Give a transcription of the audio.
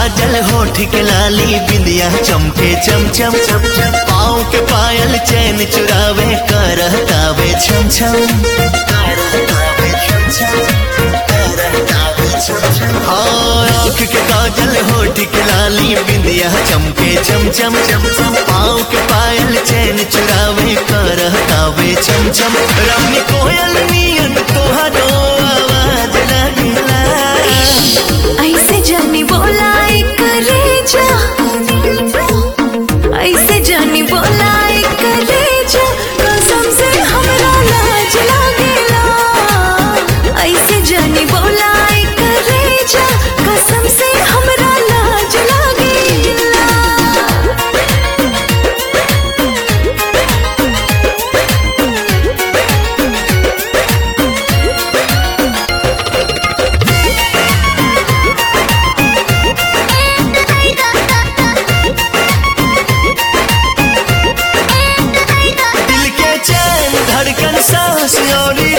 काजल होठ के लाली बिंदिया चमके चम चम चम चम पाँव के पायल चैन चुरावे करहतावे छम छम करहतावे छम छम करहतावे छम छम हाँ, आँख के काजल होठ के लाली बिंदिया चमके चम चम चम चम पाँव के पायल चैन चुरावे करहतावे छम छम रानी कोयल नियन तोहरो आवाज लगला ऐसे जानी बोला एक रेजा ऐसे जानी बोला एक रेजा कसम से हमरा लाज लागेला ऐसे जानी बोला एक रेजा कसम से हमरा लाज लागेला दिल के चैन धड़कन सांस और